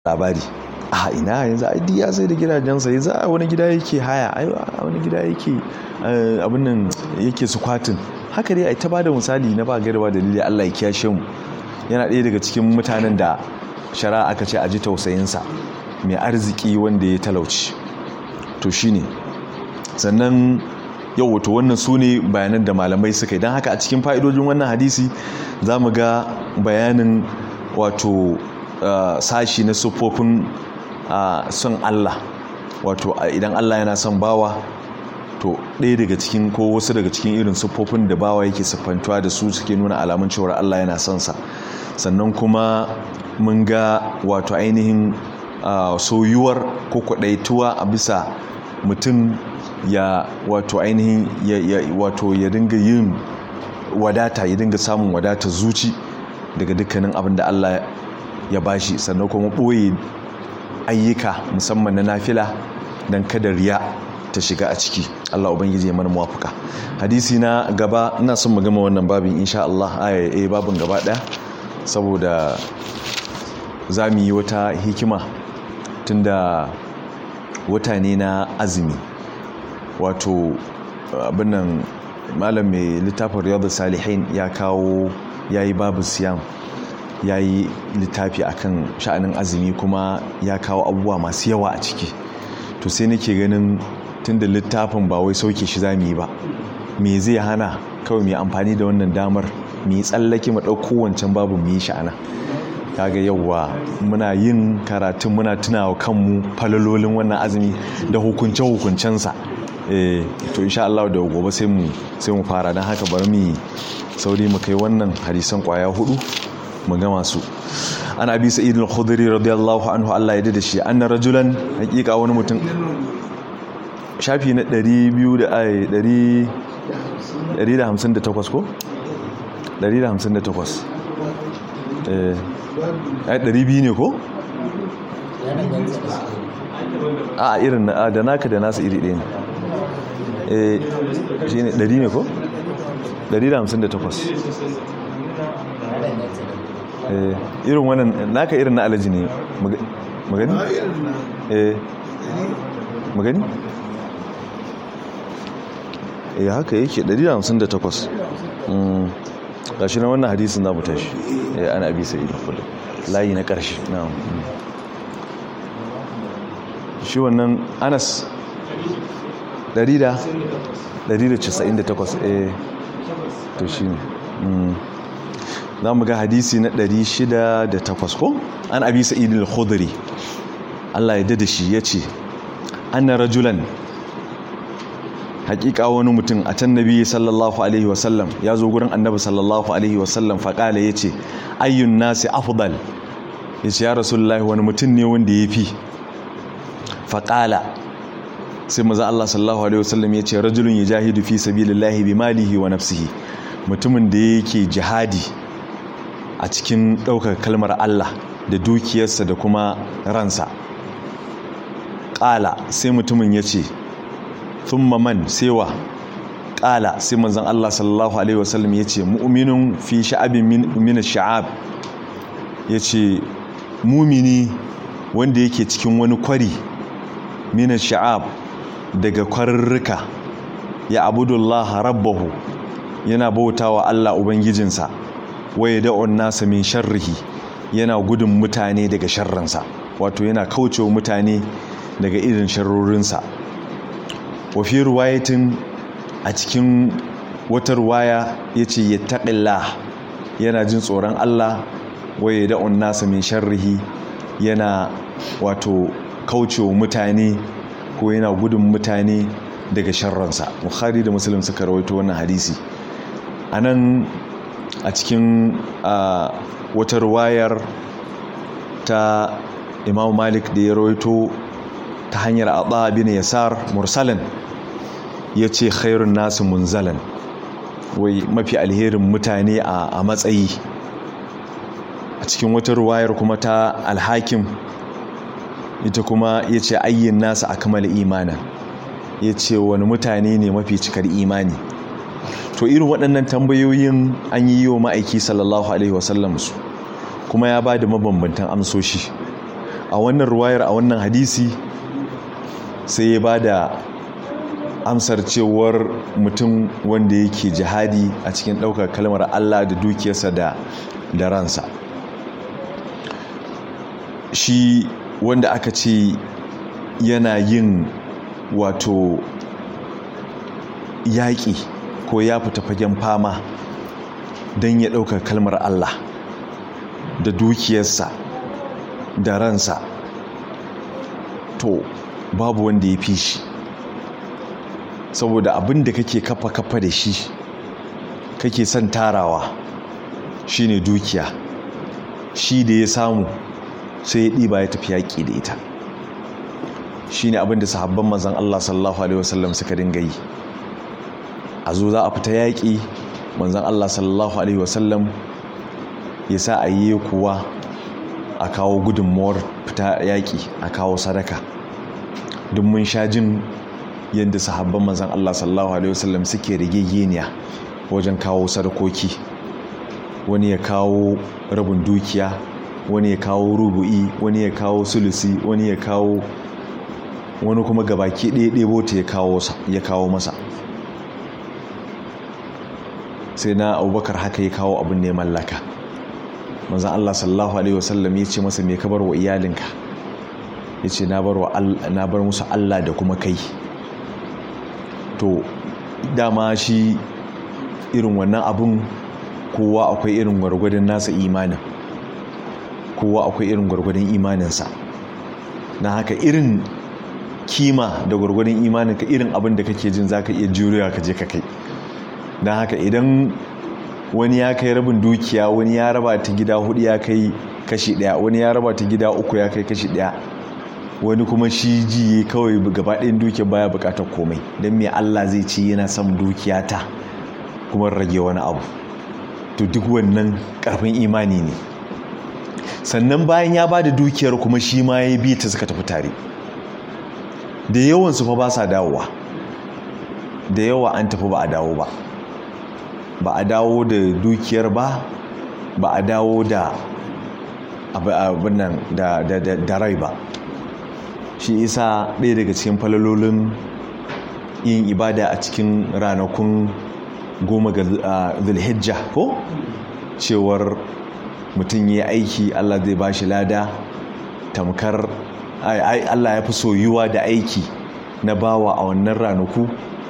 labari a ina yanzu ai ya sai da gidajensa yanzu a wani gida yake haya ai a wani gida yake abin nan yake sukwatin haka dai ai ta bada misali na ba garba dalili Allah ya kiyashe mu yana ɗaya daga cikin mutanen da shari'a aka ce a ji tausayinsa mai arziki wanda ya talauci to shine sannan yau wato wannan su ne bayanan da malamai suka yi don haka a cikin fa'idojin wannan hadisi za mu ga bayanin wato sashi na siffofin son Allah wato idan Allah yana son bawa to ɗaya daga cikin ko wasu daga cikin irin siffofin da bawa yake siffantuwa da su suke nuna alamun cewar Allah yana son sa sannan kuma mun ga wato ainihin soyuwar ko kwaɗaituwa a bisa mutum ya wato ainihin ya wato ya dinga yin wadata ya dinga samun wadata zuci daga dukkanin abin da Allah ya bashi sannan kuma ɓoye ayyuka musamman na nafila don kada riya ta shiga a ciki Allah ubangiji ya mana muwafuka hadisi na gaba ina son mu gama wannan babin insha Allah aya babin gaba ɗaya saboda za mu yi wata hikima tunda wata ne na azumi wato abinnan malam mai littafin riyadu salihin ya kawo ya yi babu siyam ya yi littafi akan sha'anin azumi kuma ya kawo abubuwa masu yawa a ciki to sai nake ganin tunda littafin ba wai sauke shi za mu yi ba me zai hana kawai mai amfani da wannan damar mu yi tsallake mu ɗauko wancan babu mu yi sha'ana kaga yauwa muna yin karatun muna tunawa kanmu falalolin wannan azumi da hukunce hukuncensa eh to insha Allah da gobe sai mu sai mu fara dan haka bari mu sauri mu kai wannan hadisan kwaya hudu mu gama su an abi sa'id al-khudri radiyallahu anhu Allah ya dade shi anna rajulan hakika wani mutum shafi na 200 da ai 158 ko 158 eh ai 200 ne ko a irin na da naka da nasu iri ɗaya ne eh shi ne 100 ne ko 158 eh irin wannan naka irin na alaji ne magani eh magani eh haka yake 158 mm gashi na wannan hadisin za mu tashi eh ana abi sai da kullu layi na karshe na'am shi wannan Anas 198 eh to shine mm za mu ga hadisi na 608 ko an abi sa'id al-khudri Allah ya dada shi yace anna rajulan hakika wani mutum a can nabi sallallahu alaihi wasallam ya zo gurin annabi sallallahu alaihi wasallam faƙala ya ce ayyun nasi afdal ya ce ya rasulullahi wani mutum ne wanda ya fi faƙala sai maza Allah sallallahu alaihi wasallam ya ce rajulun ya jahidu fi sabilillahi bi malihi wa nafsihi mutumin da yake jihadi a cikin ɗaukar kalmar Allah da dukiyarsa da kuma ransa ƙala sai mutumin ya ce thumma man sewa ƙala sai manzon Allah sallallahu alaihi wasallam ya ce mu'minun fi sha'abin min sha'ab ya ce mumini wanda yake cikin wani kwari min sha'ab daga kwarurruka ya abudullaha rabbahu yana bautawa Allah ubangijinsa waye da'un nasa min sharrihi yana gudun mutane daga sharransa wato yana kaucewa mutane daga irin sharrorinsa wafi ruwayatin a cikin wata ruwaya ya ce ya taƙilla yana jin tsoron Allah waye da'un nasa min sharrihi yana wato kaucewa mutane ko yana gudun mutane daga sharransa bukhari da muslim suka rawaito wannan hadisi a nan a cikin wata ruwayar ta imam malik da ya rawaito ta hanyar abu bin yasar mursalin ya ce khairun nasu munzalan wai mafi alherin mutane a matsayi a cikin wata ruwayar kuma ta alhakim ita kuma ya ce ayyin nasu a kamar imanin ya ce wani mutane ne mafi cikar imani to irin waɗannan tambayoyin an yi wa ma'aiki sallallahu alaihi wasallam su kuma ya ba da mabambantan amsoshi a wannan ruwayar a wannan hadisi sai ya ba da amsar cewar mutum wanda yake jihadi a cikin ɗaukar kalmar Allah da dukiyarsa da da ransa shi wanda aka ce yana yin wato yaƙi ko ya fita fagen fama don ya ɗaukar kalmar Allah da dukiyarsa da ransa to babu wanda ya fi shi saboda abin da kake kafa kafa da shi kake son tarawa shine dukiya shi da ya samu sai ya ɗiba ya tafi yaƙi da ita shine abin da sahabban manzon Allah sallallahu alaihi wasallam suka dinga yi a zo za a fita yaƙi manzon Allah sallallahu alaihi wasallam ya sa a yi kuwa a kawo gudunmuwar fita yaƙi a kawo sadaka duk mun sha jin yadda sahabban manzon Allah sallallahu alaihi wasallam suke rigegeniya wajen kawo sadakoki wani ya kawo rabin dukiya wani ya kawo rubu'i wani ya kawo sulusi wani ya kawo wani kuma gabaki ɗaya ɗebo ta ya kawo masa sai na abubakar haka ya kawo abin ne mallaka manzan Allah sallallahu alaihi wasallam ya ce masa me ka bar wa iyalinka ya ce na bar musu Allah da kuma kai to dama shi irin wannan abun kowa akwai irin gwargwadon nasa imanin kowa akwai irin gwargwadon imaninsa na haka irin kima da gwargwadon imaninka irin abin da kake jin zaka iya juriya ka je ka kai don haka idan wani ya kai rabin dukiya wani ya raba ta gida hudu ya kai kashi daya wani ya raba ta gida uku ya kai kashi daya wani kuma shi jiye kawai gabaɗayan dukiya baya bukatar komai don me Allah zai ce yana son dukiya ta kuma rage wani abu to duk wannan karfin imani ne sannan bayan ya ba da dukiyar kuma shi ma ya bi ta suka tafi tare da yawansu fa ba sa dawowa da yawa an tafi ba a dawo ba ba a dawo da dukiyar ba ba a dawo da abin nan da rai ba shi isa ɗaya daga cikin falalolin yin ibada a cikin ranakun goma ga zulhijja ko cewar mutum ya aiki allah zai ba shi lada tamkar allah ya fi soyuwa da aiki na bawa a wannan ranaku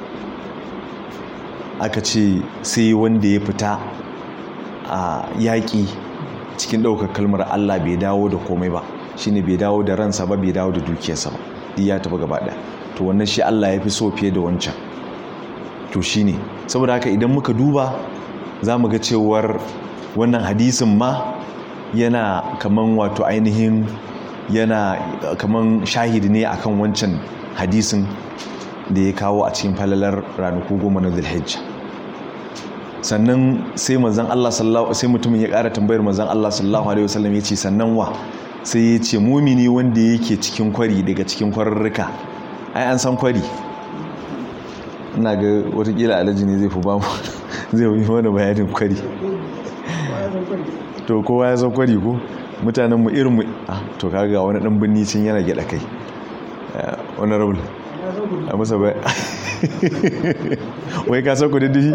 aka ce sai wanda ya fita a yaƙi cikin ɗaukar kalmar Allah bai dawo da komai ba shine bai dawo da ransa ba bai dawo da dukiyarsa ba duk ya tafi gaba ɗaya to wannan shi Allah ya fi so fiye da wancan to shine saboda haka idan muka duba za mu ga cewar wannan hadisin ma yana kaman wato ainihin yana kaman shahidi ne akan wancan hadisin da ya kawo a cikin falalar ranaku goma na zulhijja sannan sai manzon Allah sallallahu sai mutumin ya ƙara tambayar manzon Allah sallallahu alaihi wasallam yace sannan wa sai ya ce mumini wanda yake cikin kwari daga cikin kwarurruka ai an san kwari ina ga watakila alhaji ne zai fi ba mu zai yi mana bayanin kwari to kowa ya san kwari ko mutanen mu irin mu ah to kaga wani dan binni cin yana gyada kai wani raul a masa bai wai ka san kudin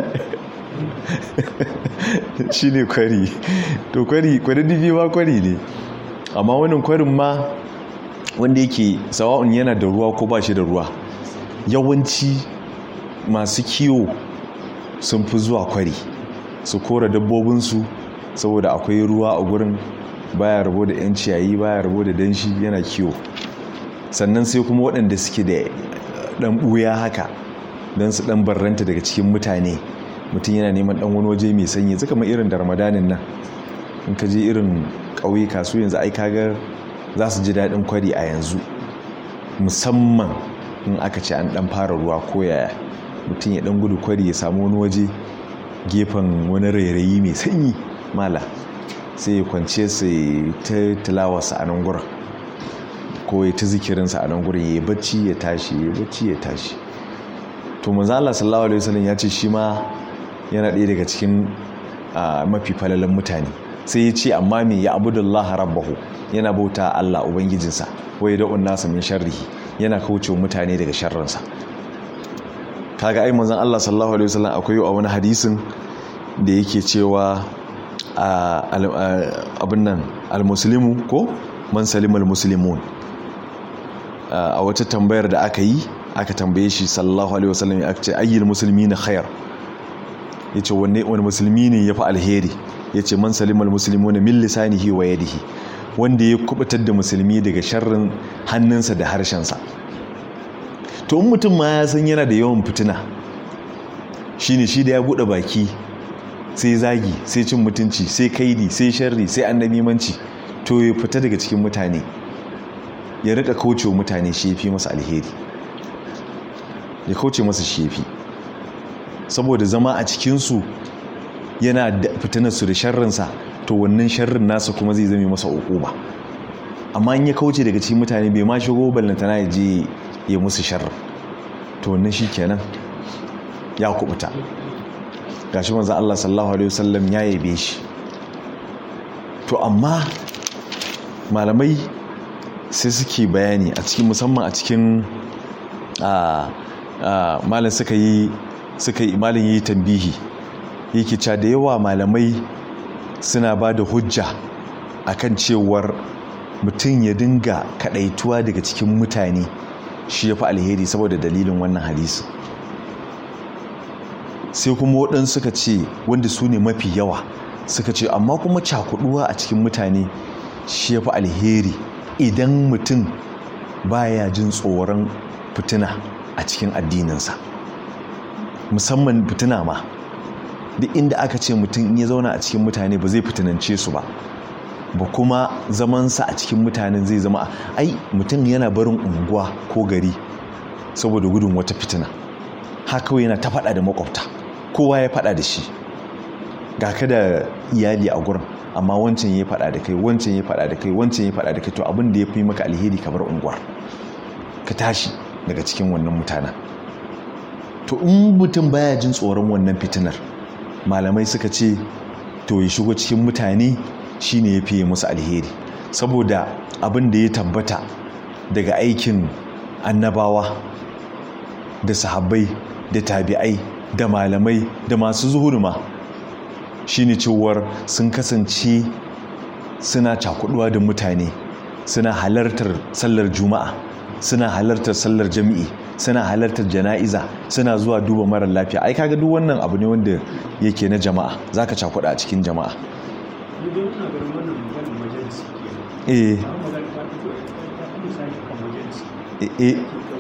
shi ne kwari to kwari kudin ma kwari ne amma wannan kwarin ma wanda yake sawa'un yana da ruwa ko ba shi da ruwa yawanci masu kiwo sun fi zuwa kwari su kora dabbobinsu saboda akwai ruwa a gurin baya rabo da 'yan ciyayi baya rabo da danshi yana kiwo sannan sai kuma waɗanda suke da ɗan ɓuya haka don su ɗan barranta daga cikin mutane mutum yana neman ɗan wani waje mai sanyi zaka mai irin da ramadanin nan in ka je irin ƙauyuka su yanzu ai kaga za su ji daɗin kwari a yanzu musamman in aka ce an ɗan fara ruwa ko yaya mutum ya ɗan gudu kwari ya samu wani waje gefen wani rairayi mai sanyi mala sai ya kwance sai ta tilawarsa a nan gurin ko ya ta zikirinsa a nan gurin ya yi bacci ya tashi ya bacci ya tashi to manzala sallallahu alaihi wasallam ya ce shi ma yana ɗaya daga cikin mafi falalan mutane sai ya ce amma me ya abudullaha rabbahu yana bauta Allah ubangijinsa wai da nasa min sharrihi yana kauce mutane daga sharrinsa kaga ai manzon Allah sallallahu alaihi wasallam akwai a wani hadisin da yake cewa abin nan almuslimu ko man salimul muslimun a wata tambayar da aka yi aka tambaye shi sallallahu alaihi wasallam ya ce ayyul muslimina khair yace wanne wani musulmi ne yafi alheri yace man salimul muslimuna min lisanihi wa yadihi wanda ya kubutar da musulmi daga sharrin hannunsa da harshensa to in mutum ma ya san yana da yawan fitina shine shi da ya bude baki sai zagi sai cin mutunci sai kaidi sai sharri sai annabimanci to ya fita daga cikin mutane ya rika kaucewa mutane shi yafi masa alheri ya kauce masa shi yafi saboda zama a cikinsu yana fitinarsu da sharrinsa to wannan sharrin nasa kuma zai zame masa ba amma in ya kauce daga cikin mutane bai ma shigo ballantana ya je ya musu sharrin to wannan shi kenan ya kubuta gashi manzo Allah sallallahu alaihi wasallam ya yabe shi to amma malamai sai suke bayani a cikin musamman a cikin malam suka yi suka yi malin yi tambihi yake ca da yawa malamai suna ba da hujja akan cewar mutum ya dinga kadaituwa daga cikin mutane shi ya fi alheri saboda dalilin wannan hadisi sai kuma waɗansu suka ce wanda su ne mafi yawa suka ce amma kuma cakuduwa a cikin mutane shi ya fi alheri idan mutum baya jin tsoron fitina a cikin addininsa musamman fitina ma duk inda aka ce mutum ya zauna a cikin mutane ba zai fitinance su ba ba kuma zamansa a cikin mutanen zai zama ai mutum yana barin unguwa ko gari saboda gudun wata fitina haka yana ta faɗa da makwabta kowa ya faɗa da shi ga ka da iyali a gurin amma wancan ya faɗa da kai wancan ya faɗa da kai wancan ya faɗa da kai to abin da ya fi maka alheri ka bar unguwar ka tashi daga cikin wannan mutanen to in mutum baya jin tsoron wannan fitinar malamai suka ce to ya shigo cikin mutane shine ya fiye musu alheri saboda abin da ya tabbata daga aikin annabawa da sahabbai da tabi'ai da malamai da masu zuhurma shine cewar sun kasance suna cakuduwa da mutane suna halartar sallar juma'a suna halartar sallar jami'i suna halartar jana'iza suna zuwa duba marar lafiya ai kaga duk wannan abu ne wanda yake na jama'a zaka cakuda a cikin jama'a eh eh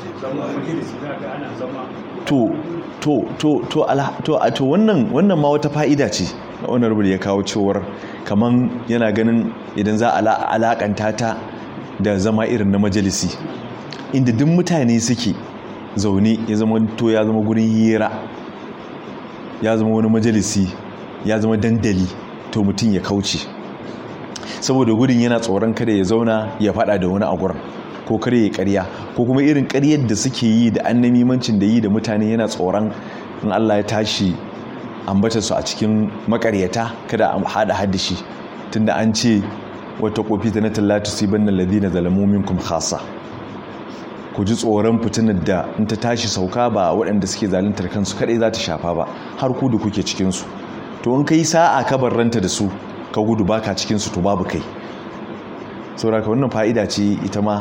to to to to to to wannan wannan ma wata fa'ida ce na honorable ya kawo cewar kaman yana ganin idan za a alakanta ta da zama irin na majalisi inda duk mutane suke zaune ya zama to ya zama gurin hira ya zama wani majalisi ya zama dandali to mutum ya kauce saboda gudun yana tsoron kada ya zauna ya fada da wani a gurin ko kare ya karya ko kuma irin karyar da suke yi da annamimancin da yi da mutane yana tsoron in Allah ya tashi ambata su a cikin makaryata kada a hada haddashi tunda an ce wata kofi ta na tallatu siban ladina zalamu minkum khassa ku ji tsoron fitinar da in ta tashi sauka ba waɗanda suke zaluntar kansu kaɗai za ta shafa ba har ku da kuke cikinsu to in kai sa'a ka barranta da su ka gudu baka cikinsu to babu kai sauraka wannan fa'ida ce ita ma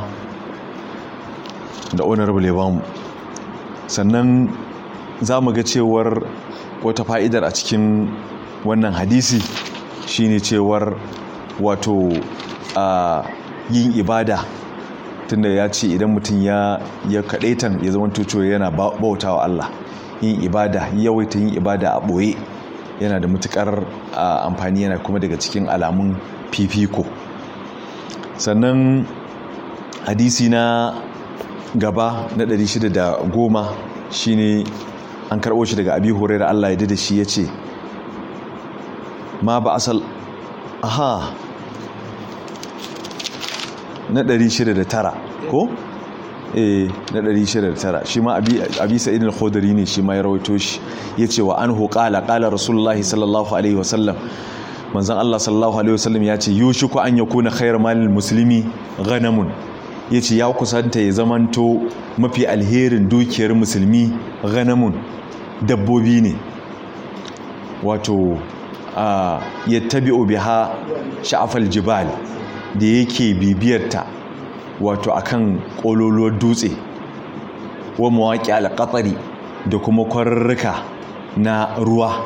da honorable ya bamu sannan za mu ga cewar wata fa'idar a cikin wannan hadisi shine cewar wato a yin ibada tunda ya ce idan mutum ya ya kadaitan ya zama tuco yana bautawa Allah yin ibada yawaita yin ibada a boye yana da matukar amfani yana kuma daga cikin alamun fifiko sannan hadisi na gaba na 610 shine an karɓo shi daga abi hurairah Allah ya da shi ya ce ma ba asal aha na 609 ko eh na 609 shi ma abi sa'id al-khudri ne shi ma ya rawaito shi yace wa anhu qala qala rasulullahi sallallahu alaihi wasallam manzon Allah sallallahu alaihi wasallam ya ce yushiku an yakuna khairu malil muslimi ghanamun yace ya kusanta ya zamanto mafi alherin dukiyar musulmi ghanamun dabbobi ne wato yattabi'u biha sha'afal jibal da yake bibiyarta wato akan kololuwar dutse wa mawaƙi alƙatsari da kuma kwararruka na ruwa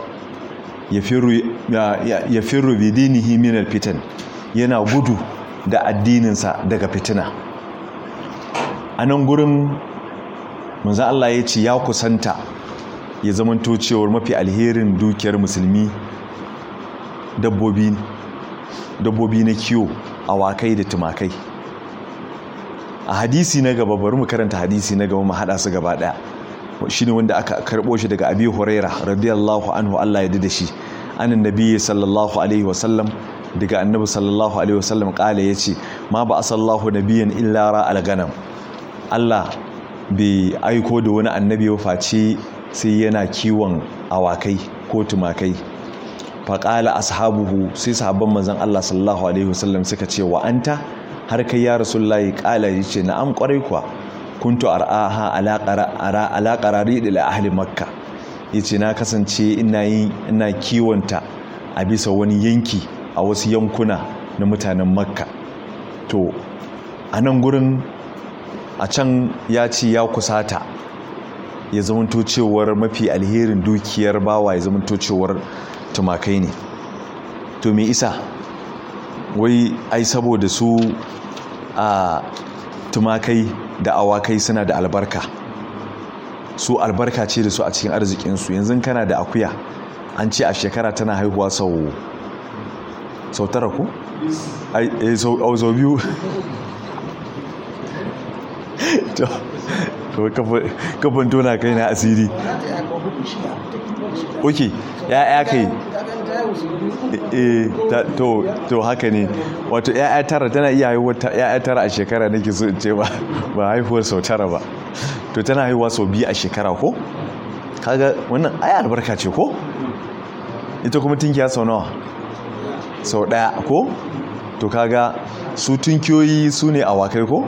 ya firu bidinihi minal fitan yana gudu da addininsa daga fitina a nan gurin manzo Allah ya ce ya kusanta ya zamanto cewar mafi alherin dukiyar musulmi dabbobi dabbobi na kiwo awakai da tumakai a hadisi na gaba bari mu karanta hadisi na gaba mu hada su gaba daya shine wanda aka karbo shi daga Abi Huraira radiyallahu anhu Allah ya da shi anan nabiyyi sallallahu alaihi wasallam daga annabi sallallahu alaihi wasallam kala yace ma ba asallahu nabiyyan illa ra al-ganam Allah bai aiko da wani annabi ya face sai yana kiwon awakai ko tumakai faƙala ashabuhu sai sahabban manzon Allah sallallahu alaihi wasallam suka ce wa anta har kai ya rasulullahi ƙala yace na'am ƙwarai kuwa kuntu ar'aha ala qarari da ahli makka yace na kasance ina yin ina kiwonta a bisa wani yanki a wasu yankuna na mutanen makka to a nan gurin a can ya ce ya kusata ya zamanto cewar mafi alherin dukiyar bawa ya zamanto cewar tumakai ne to me isa wai ai saboda su a tumakai da awakai suna da albarka su albarka ce da su a cikin arzikinsu yanzu kana da akuya an ce a shekara tana haihuwa sau sau tara ku? ai sau biyu to kafin tona kai na asiri ok ya kai to haka ne wato ya tara tana iya haihuwa ya tara a shekara nake so ce ba ba haihuwar sau tara ba to tana haihuwa sau biyu a shekara ko kaga wannan aya albarka ce ko ita kuma tunkiya sau nawa sau daya ko to kaga su tunkiyoyi su ne awakai ko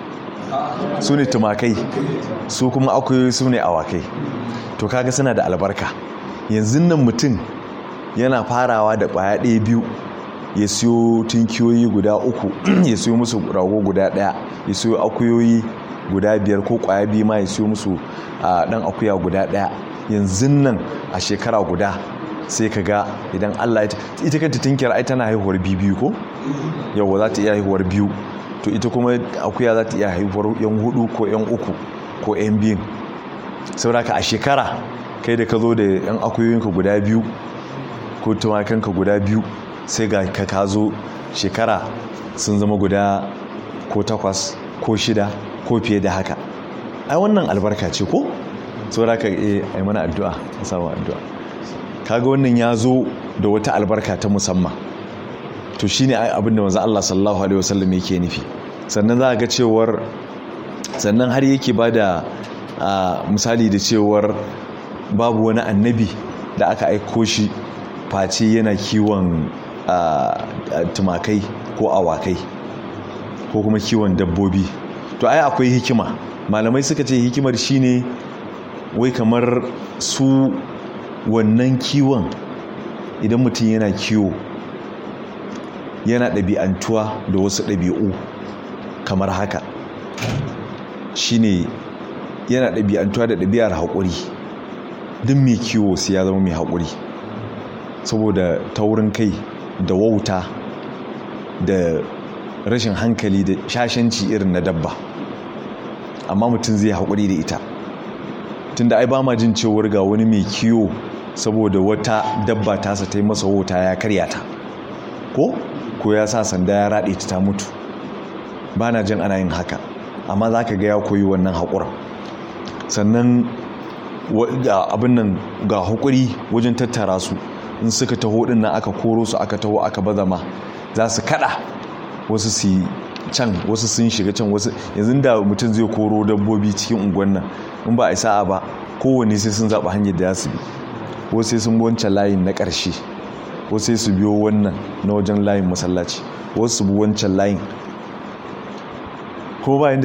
su ne tumakai su kuma akuyoyi su ne awakai to kaga suna da albarka yanzu nan mutum yana farawa da kwaya ɗaya biyu ya siyo tunkiyoyi guda uku ya siyo musu rago guda ɗaya ya siyo akuyoyi guda biyar ko kwaya biyu ma ya siyo musu ɗan akuya guda ɗaya yanzu nan a shekara guda sai ka ga idan allah ita kanta tunkiyar ai tana haihuwar biyu ko yau za ta iya haihuwar biyu to ita kuma akuya za ta iya haihuwar yan hudu ko yan uku ko yan biyun sauraka a shekara kai da ka zo da yan akuyoyinka guda biyu ko tumakanka guda biyu sai ga ka ka zo shekara sun zama guda ko takwas ko shida ko fiye da haka ai wannan albarka ce ko sauraka eh ai mana addu'a a samu addu'a kaga wannan ya zo da wata albarka ta musamman to shine abin da manzo Allah sallallahu alaihi wasallam yake nufi sannan za ga cewar sannan har yake bada misali da cewar babu wani annabi da aka aiko shi face yana kiwon tumakai ko awakai ko kuma kiwon dabbobi to ai akwai hikima malamai suka ce hikimar shine wai kamar su wannan kiwon idan mutum yana kiwo yana ɗabi'antuwa da wasu ɗabi'u kamar haka shine yana ɗabi'antuwa da ɗabi'ar haƙuri duk mai kiwo sai ya zama mai haƙuri saboda taurin kai da wauta da rashin hankali da shashanci irin na dabba amma mutum zai haƙuri da ita tunda ai ba ma jin cewar ga wani mai kiwo saboda wata dabba tasa ta yi masa wauta ya karya ta ko ko ya sa sanda ya raɗe ta mutu ba na jin ana yin haka amma za ka ga ya koyi wannan haƙura sannan abin nan ga haƙuri wajen tattara su in suka taho ɗin nan aka koro su aka taho aka bazama za su kaɗa wasu su can wasu sun shiga can wasu yanzu da mutum zai koro dabbobi cikin unguwan nan in ba a sa'a ba kowanne sai sun zaɓa hanyar da ya su bi wasu sai sun wancan layin na ƙarshe wasu sai su biyo wannan na wajen layin masallaci wasu su bi wancan layin ko ba